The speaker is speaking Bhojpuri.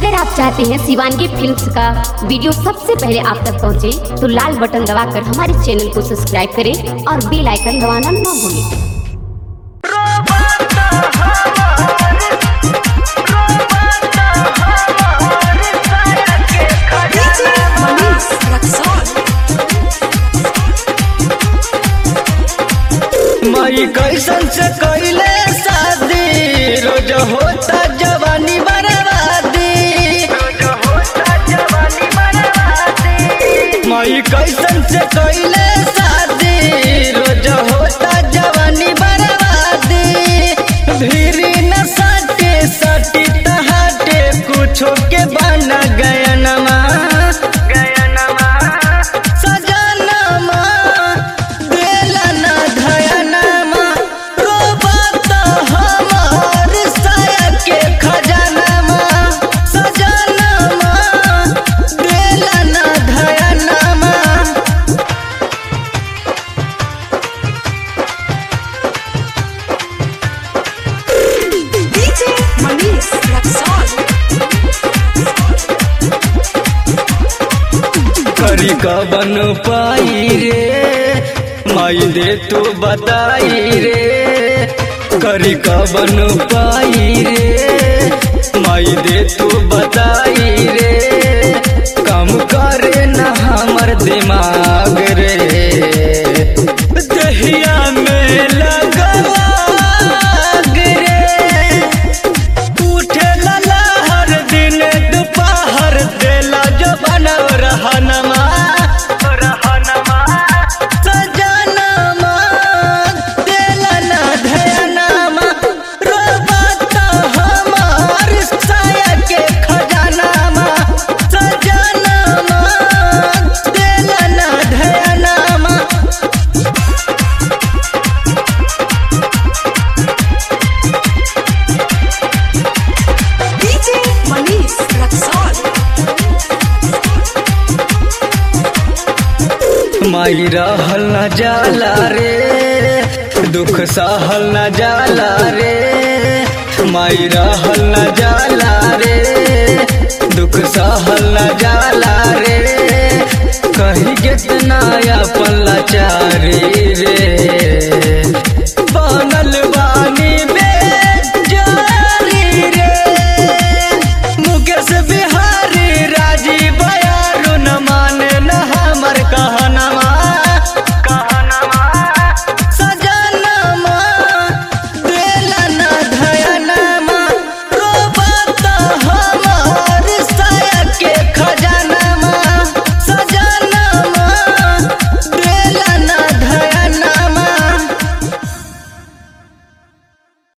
अगर आप चाहते हैं शिवानगी फिल्म्स का वीडियो सबसे पहले आप तक पहुंचे, तो लाल बटन दबाकर हमारे चैनल को सब्सक्राइब करें और बेल आइकन दबाना ना भूलें मई कैसन से कैले शादी रोज होता जवानी बर्बादी मई कैसन से कैले शादी रोज होता जवानी बर्बादी भीरी न सटे सटी तहाटे कुछो के बना गयनमा सजनमा देला न धयनमा रोबत हमार साया के खजानमा सजनमा देला न धयनमा DJ Manish Luxor. करी कबन पाई रे माई दे तू बताई रे करी कबन पाई रे माई दे तू बताई रे कम करे न हमर दिमाग रे दहिया में लगवा रे उठे लला हर दिन दोपहर देला जो बनव रहनमा सजनमा देला न धयनमा रोबत हमार साया के खजानमा सजनमा देला न धयनमा DJ Manish Luxor. माई रहल न जाला रे दुख सहल न जाला रे माई रहल न जाला रे दुख सहल न जाला रे कही कितना अपन लाचारी रे